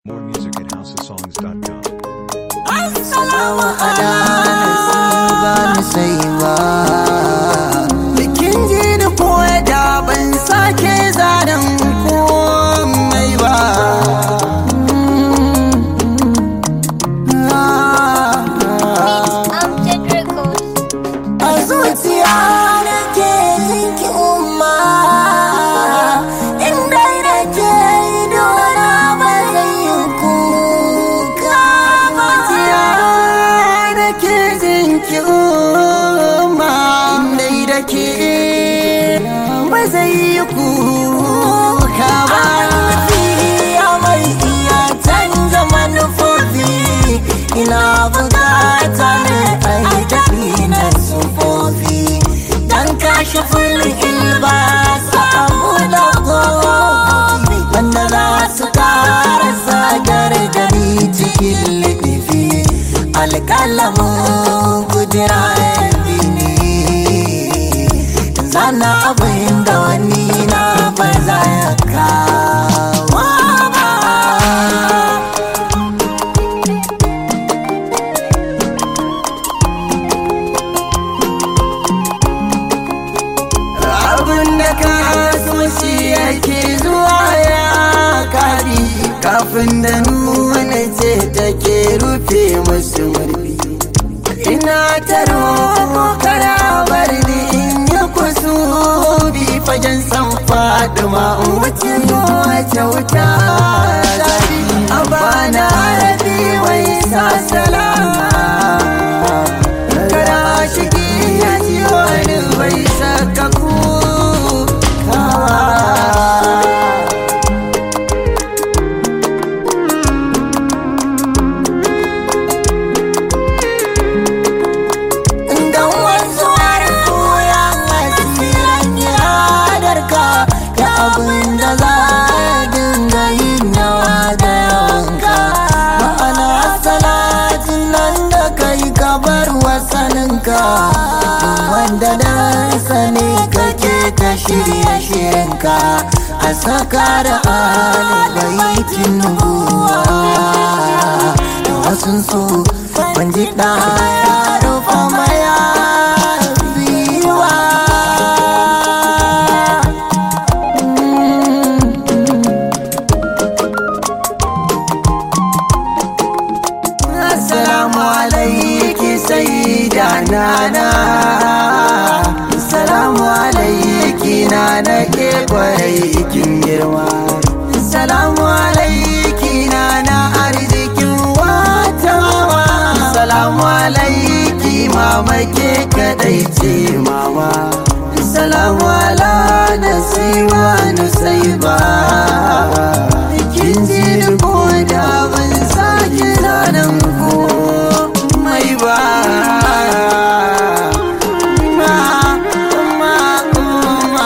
More music at housesongs.com. Assalamu ala nasiba ni sai ba Bikin ji ni koya da ban sake zanen komai ba Amjad Records. A zuciya nake jinki umma Inda nake idona ba zai yi kuka ba Zuciya nake jinki umma Inda nake ba zai yi kuka ba Ya mai iya canza manufofi Ina bukata ne a yi tafi na sufofi Dan kashe fulin ilba samu da kofi Wanda za su kara sagar gari cikin liɗifi Alƙalamin kudura ne Zana abin da wani na ba za ya kawo ba abin da ka so shi yake zuwa ya kari kafin da nuna ce take rufe musu murfi ina ta roƙo kara bar ni in yi kusubi fagen san faduma in wuce wace wuta zafi a bana rabi wai sa salama Kada shigi ya ji wani bai saka kukawa Dan wanzuwar koyan asirin yadarka Da abin da za a dinga yin nawa da yawanka Ma'ana salatin nan da kai ka bar wasaninka Wanda dan sani kake ta shirye shirinka A saka da alibaitin nubuwa Da wasu su ban ji ɗaya rufa maya biyuwa Assalamu alaiki sayyida nana Assalamu alaiki nana ke kwarai kin girma Assalamu alaiki nana arzikin watawa Assalamu alaiki mama ke kadai ce mama Assalamu ala nasiwa nusaiba Kin ji ko da ban sake zanen ko mai ba Ma, ma, ma.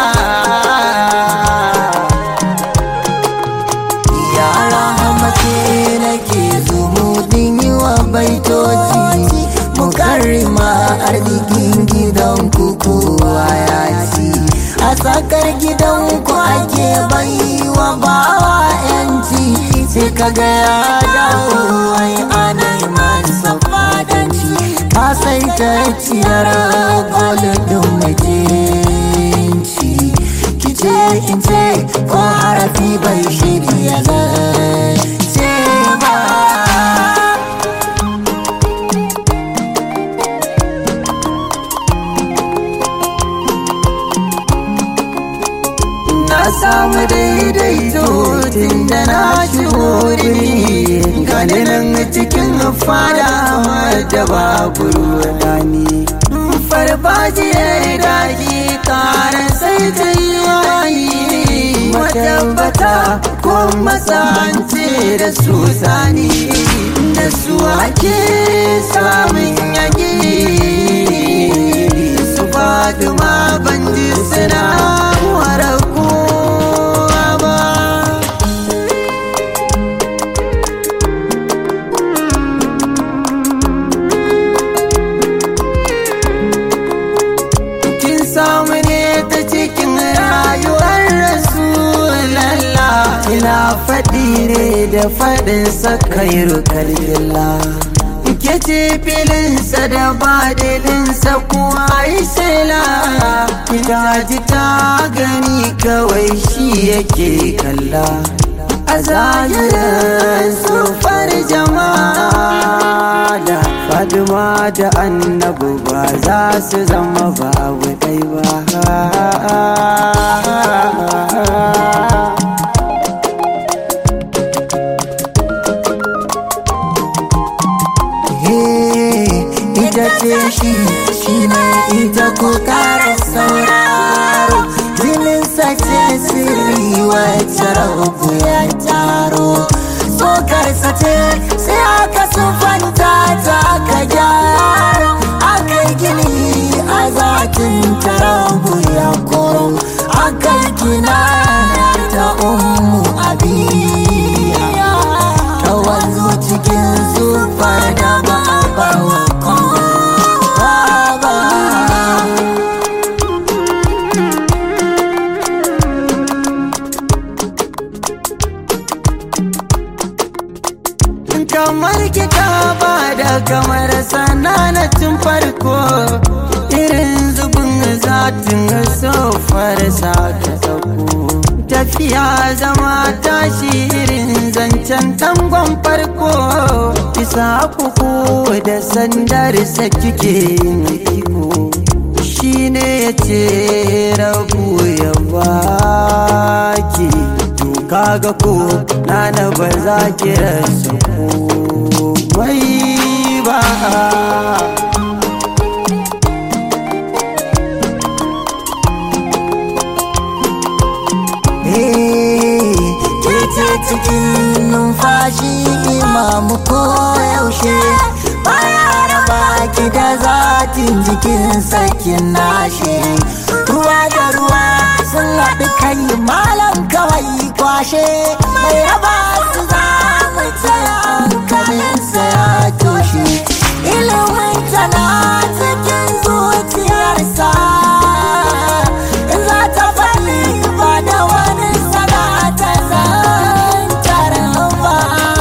Yara hamace nake zumudin yi wa baitoci Mukarrima arzikin gidan kowa ya ci A tsakar gidan ku ake bai wa bawa yanci Sai kaga ya dawo wai anai masa fadanci Ka sai ta ciyar golodin majinci Kice in ce ko harafi bai shirya zance ba na samu daidaito tun da na shigo rimi gani nan cikin fada wadda babu rudani farfajiyar daji kara sai ta yi wayi matabbata ko masance da su sani da su ake samun yaki su faduma ban ji suna wara kowa ba kin samu ne ta cikin rayuwar rasulallah ina faɗi ne da faɗinsa kairu kalgilla ke ce filinsa da badilinsa kuwa yi shela ita ji ta gani kawai shi yake kalla a zahirin sufar jama'a da fadima da annabu ba za su zama babu ɗai ba ita ce shi shi ne ita ko kara sauraro jininsa ce sirri wacce rabu ya taro tsokarsa ce sai aka sufanta ta ka gyara aka gini a zatin tarabu ya koro aka gina ta umu abiya ta wanzu cikin zufar da ba a bawa kamar kika ba da kamar sananatin farko irin zubin zatin sofar sa ta sauko tafiya zama tashi irin zancen tangon farko isa kuku da sandarsa kike yin iko shi ne ya ce rabu ya baki to kaga ko nana ba za ki rasa komai ba ce cikin numfashi imamu ko yaushe baya raba ki da zatin jikin sakin nashi ruwa da ruwa sun haɗu kai malam kawai kwashe mai raba su za mu ce hankalinsa ya toshe ilimin tana cikin zuciyarsa in za ta faɗi ba da wani sanata zantar ba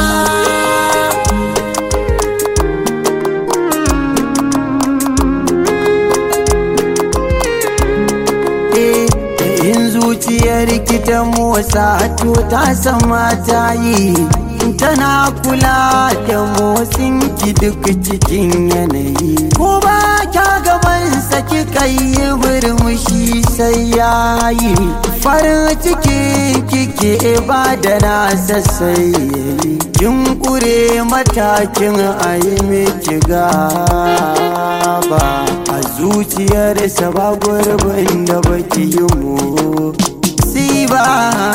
in zuciyar ki ta motsa to ta sama ta yi tana kula da motsin ki duk cikin yanayi ko ba kya gaban saki kai murmushi sai yayi farin ciki kike ba da nasa sai yayi kin kure matakin ayi miki gaba a zuciyarsa ba gurbin da baki yi mu si ba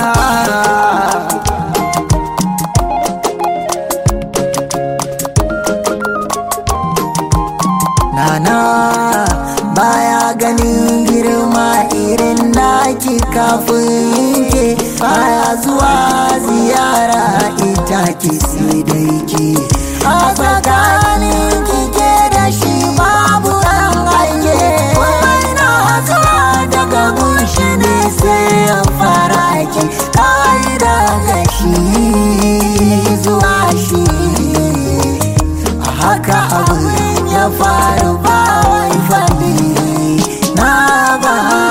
Nana baya ganin girma irin naki kafin ke baya zuwa ziyara ita ki sai dai ki a tsakanin kike da shi babu ran aike wai na zuwa daga gunshi ne sai ya fara ki kai daga shi zuwa shi a haka abin ya faru ba wai fadi na ba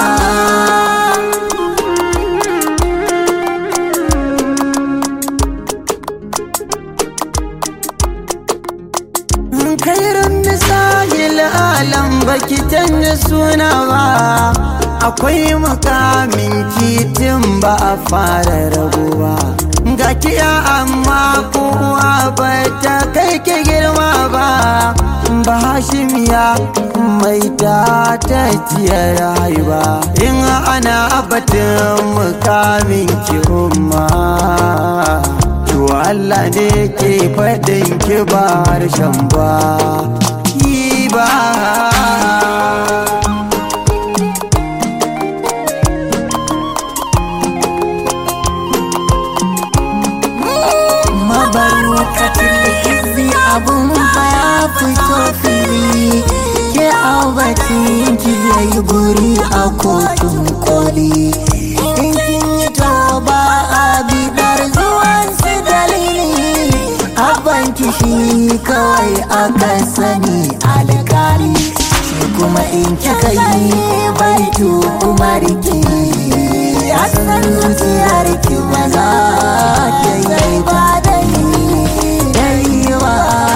kairin misahil alam baki canza suna ba akwai makamin titin ba a fara rabuwa ga kiya amma kowa ba ta kai ke girma ba ba hashimiya mai ta ta ciyar haiba in ana batun mukamin ki umma to Allah ne ke faɗin ki ba harshen ba ki ba mabarukatin izi abun fa ya fito fili ke abatin ki yayi guri a kotun koli in kin yi ba a bidar zuwan su dalili abban kishi kawai aka sani alkali shi kuma in kika yi baitu kuma riki ya san zuciyar ki ba za ta yi ba da yi ba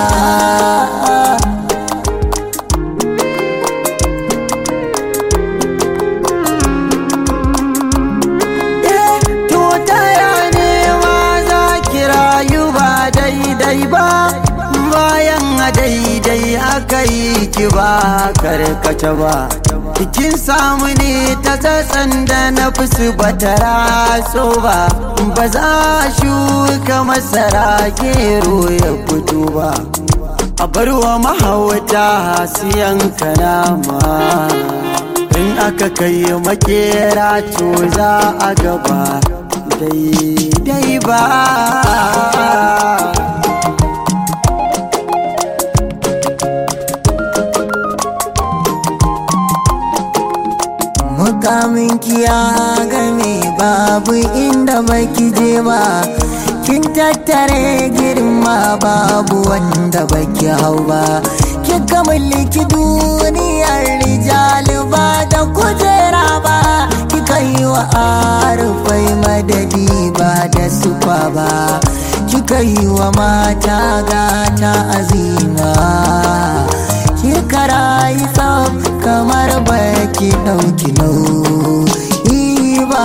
To taya ne ma za ki rayu ba daidai ba bayan a daidai aka yi ki ba karkace ba Kin samu ne ta tsatsan da na fusu ba ta raso ba ba za shuka masara gero ya fito ba a barwa mahauta siyan kanama in aka kai makera to za a gaba daidai ba mukamin kiya game babu inda baki je ba kin tattare girma babu wanda baki hau ba kika mallaki duniyar rijali ba da kujera ba kika yi wa arufai madadi ba da sufa ba kika yi wa mata gata azima kika rayu tsaf kamar baki ɗauki nauyi ba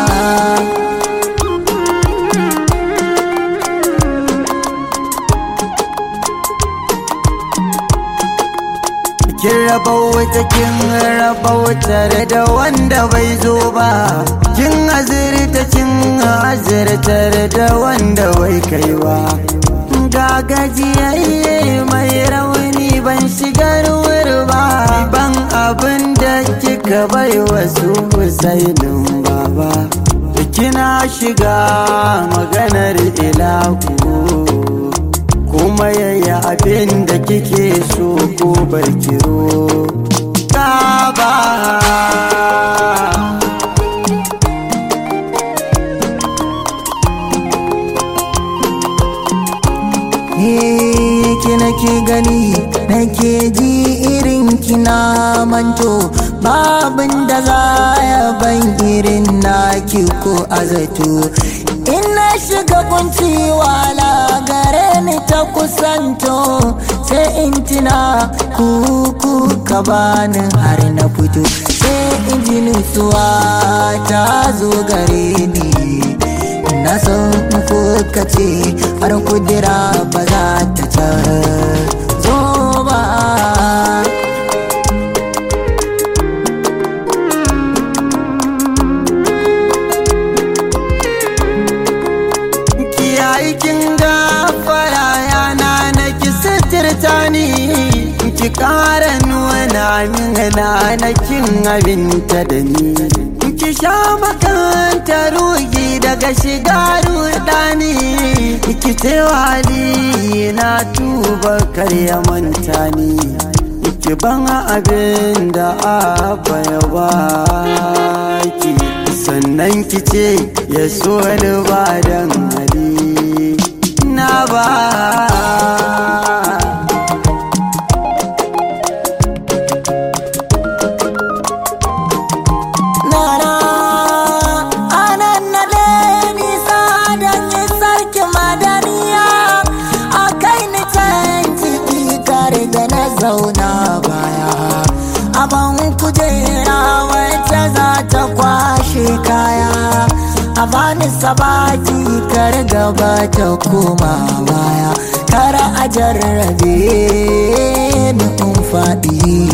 Kin raba wata kin raba wutar da wanda bai zo ba Kin azirta kin azirtar da wanda bai kai ba Ga gajiyayye mai rauni ban shigar wuri ba Ban abin da kika bai wasu husainin baba Kina shiga maganar ilahu kuma yaya abin da kike so ko barkiro ka ba ki nake gani nake ji irin kina manto babin da za ya ban irin naki ko azato in na shiga kunci wala gare ni ta kusanto sai in tina kuku ka bani har na fito sai in ji nutsuwa ta zo gare ni na san ko ka ce har kudira ba za ta canzo ba kiyayi kin gafara yana na ki sitirta ni ki kara nuna min na na kin abinta da ni ki sha makanta rugi daga shiga rudani ki ce wali na tuba karya manta ni ki ban abin da abba ya baki sannan ki ce ya so ni ba dan hali na ba Nana anan na nisa don yi sarki madaniya a kai ni can ciki kare da na zauna baya aban kujera wacce za ta kwashe kaya a bani sabati kar gaba ta koma baya kar a jarrabe ni in faɗi